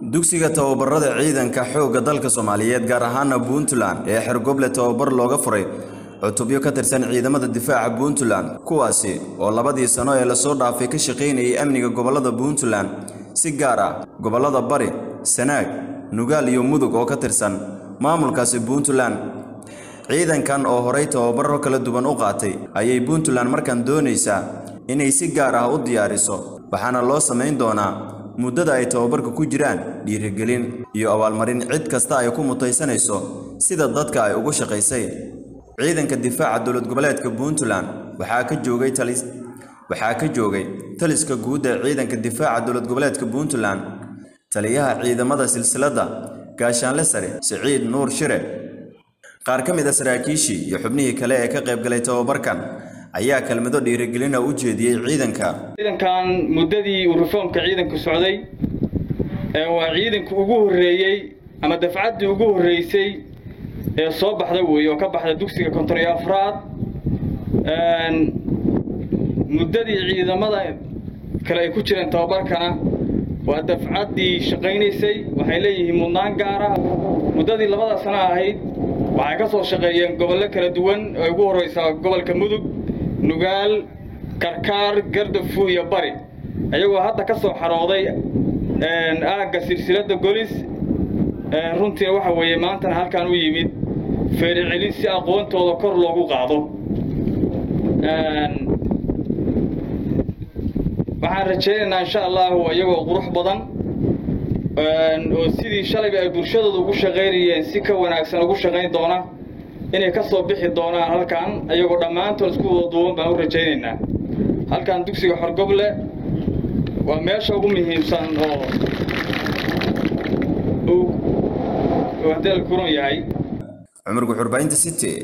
dugsiga tababarada ciidanka xoogga dalka soomaaliyeed gaar ahaana puntland ee xergoble tababar looga furay cutubyo ka tirsan ciidamada difaaca puntland kuwaasi oo labadii sano ee lasoo dhaafay ka shaqaynayay amniga gobollada puntland si gaar ah gobollada bari sanaag nugaal iyo mudug oo ka tirsan maamulkaasi puntland ciidankan oo horay tababaro kala duwan u qaatay ayay puntland markan doonaysaa inay si gaar ah u diyaariso waxaana loo samayn doonaa muddada ay tababarka ku jiraan dhiirigelin iyo abaalmarin cid kasta ay ku mutaysanayso sida dadka ay ugu shaqaysay ciidanka difaaca dowlad goboleedka puntland waxaa ka joogay talis waxaa ka joogay taliska guud ee ciidanka difaaca dowlad goboleedka puntland taliyaha ciidamada silsiladda gaashaanle sare siciid nuur shire qaar ka mid a saraakiishii iyo xubnihii kale ee ka qaybgalay tababarkan ayaa kelmado dhiirigelina u jeediyey ciidanka ciidankan muddadii uu reformka ciidanku socday ee waa ciidanku ugu horreeyey ama dafcaddii ugu horreysay ee soo baxda weeye oo ka baxda dugsiga konton iyo afraad muddadii ciidamada kale ay ku jireen tababarkana waa dafcaddii shaqaynaysay waxay leeyihiin mudnaan gaara muddadii labada sano ahayd waxay ka soo shaqeeyeen gobollo kala duwan oo ugu horreysaa gobolka mudug nugaal karkaar gardafu iyo bari iyagoo hadda ka soo xarooday aagga silsiladda golis runtiina waxa weeye maantana halkan u yimid feericelin si aqoontooda kor loogu qaado waxaan rajaynaynaa insha allahu iyagoo qurux badan oo sidii shalayba ay bulshadooda ugu shaqaynayeen si ka wanaagsan ugu shaqayn doona inay ka soo bixi doonaan halkan iyagoo dhammaantood isku wada duuban baan u rajaynaynaa halkan dugsiga xorgoble waa meesha ugu muhiimsan oo uu hadeel kuran yahay cumar guxurbaynta city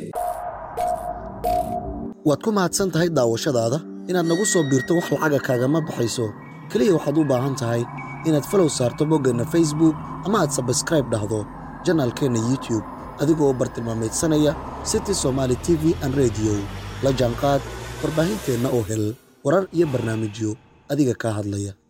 waad ku mahadsan tahay daawashadaada inaad nagu soo biirto wax lacaga kaagama baxayso keliya waxaad u baahan tahay inaad falow saarto boggeenna facebook ama aad sabskraib dhahdo janaalkeenna youtube adigoo bartilmaamaydsanaya city somaali t v an rediyo la jaanqaad warbaahinteenna oo hel warar iyo barnaamijyo adiga kaa hadlaya